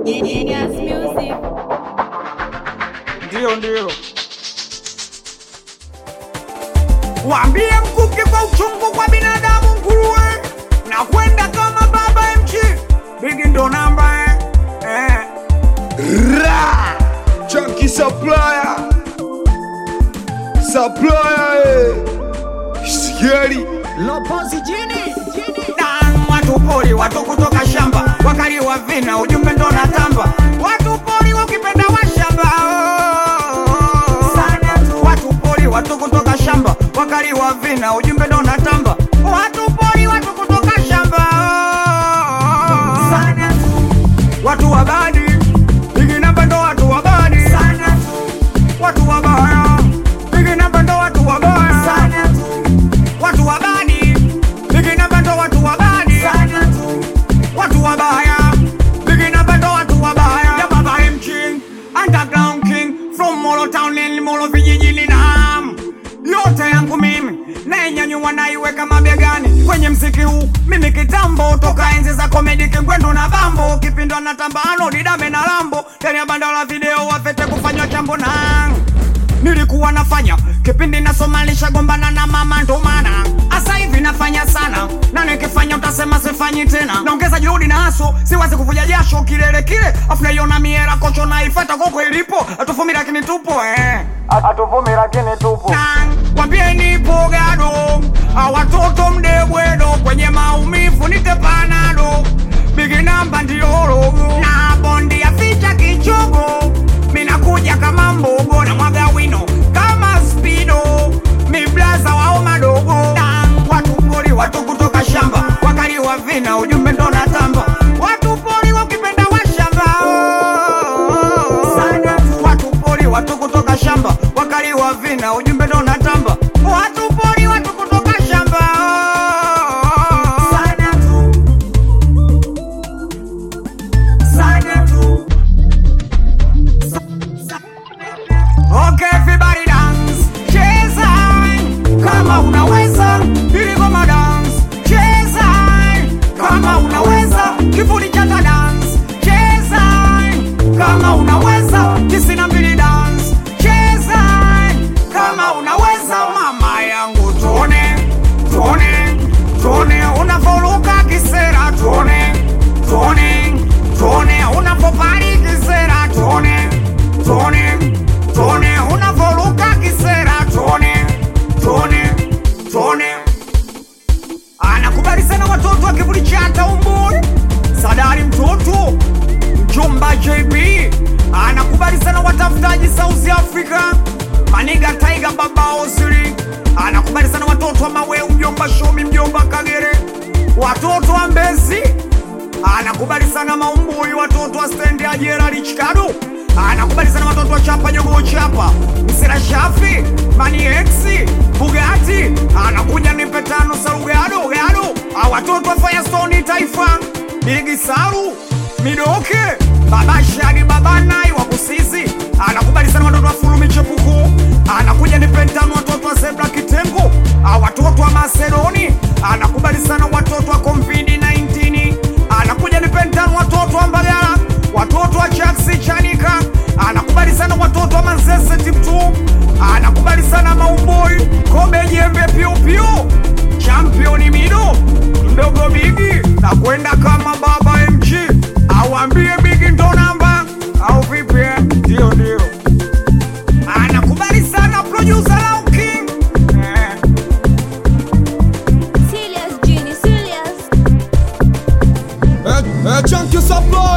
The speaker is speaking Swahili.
Genius Music. Ndio, ndio. Waambie mkuki kwa uchungu kwa binadamu nguruwe na kwenda kama baba MG bigi ndo namba eh. Eh. Ra! Chunky supplier. Supplier. eh. Sigari. Lopozi jini Dan, watu pori watu kutoka shamba wakali wa vina ujumbe ndo natamba watu pori wakipenda washamba watu pori watu kutoka shamba wakali wa vina ujumbe ndo natamba watu pori watu kutoka shamba watu wa badi bigi namba ndo watu wa badi watu wabaya bigi namba ndo watu wabaya watu wabadi bigi namba ndo watu wabadi watu wabaya bigi namba ndo watu wabaya ya baba MG underground king from Molo town ni Molo vijijini na yote yangu mimi nainyanyua naiweka mabegani kwenye mziki huu mimi kitambo toka enzi za komedi kingwendu na bambo kipindwa na tambano didame na lambo ndani ya banda la video wafete kufanywa chambo na nilikuwa nafanya kipindi nasomalisha gombana na mama ndo maana asa hivi nafanya sana na nikifanya utasema sifanyi tena naongeza juhudi na haso siwezi kuvuja jasho kilele kile afu naiona miera kocho naifata koko ilipo atuvumi lakini tupo eh. atuvumi lakini tupo wambie nipo gado awatoto mdebwedo kwenye maumivu nitepanado bigi namba ndiologo na bondi ya ficha kichogo minakuja kama mbogo na mwaga wino kama spido miblaza wao madogo watu pori watu kutoka shamba wakali wa vina ujumbe ndo natamba watu pori wakipenda washamba watu pori watu kutoka shamba wakali wa vina ujumbe ndo natamba watu pori watu kutoka shamba Okay, everybody dance, cheza kama unaweza, ili ngoma dance, cheza kama unaweza, kivuli cha ta dance, cheza kama unaweza, tisini na mbili dance, cheza kama unaweza, mama yangu, tuone tuone tuone unavyoruka kisera, tuone tuone tuone unavyopari kisera, tuone tuone tuone unavyoruka kisera, tuone tuone tuone anakubali sana watoto wa kivuli cha Taumbui, Sadari mtoto mjomba JB anakubali sana watafutaji South Africa, Maniga Tiger baba Osiri anakubali sana watoto wa Maweu, mjomba Shomi, mjomba Kagere, watoto wa Mbezi anakubali sana Maumbui, watoto wa stendi ya Gerald Chikado anakubali sana watoto wa chapa jogo chapa Msira Shafi Mani X Bugatti anakuja nipe tano Salugado gado Ah, watoto wa Firestone Taifa Bigi Saru Midoke Baba Shadi Baba Nai wa Kusizi anakubali sana watoto wa Fulu Michepuko anakuja nipe tano watoto wa Zebra Kitengo Ah, watoto wa Macedoni anakubali sana watoto wa Covid 19 anakuja nipe tano watoto wa Mbagala watoto wa Chaksi Chanika anakubali sana watoto wa Manzese Tiptu anakubali sana Maumboi Kobe Jembe Piu Piu championi Mido mdogo Bigi na kwenda kama baba MG awambie Bigi ndo namba au vipi? eh? Ndio, ndio anakubali sana producer Lau King eh. Serious Genie, serious. Eh, eh, Chunky supplier.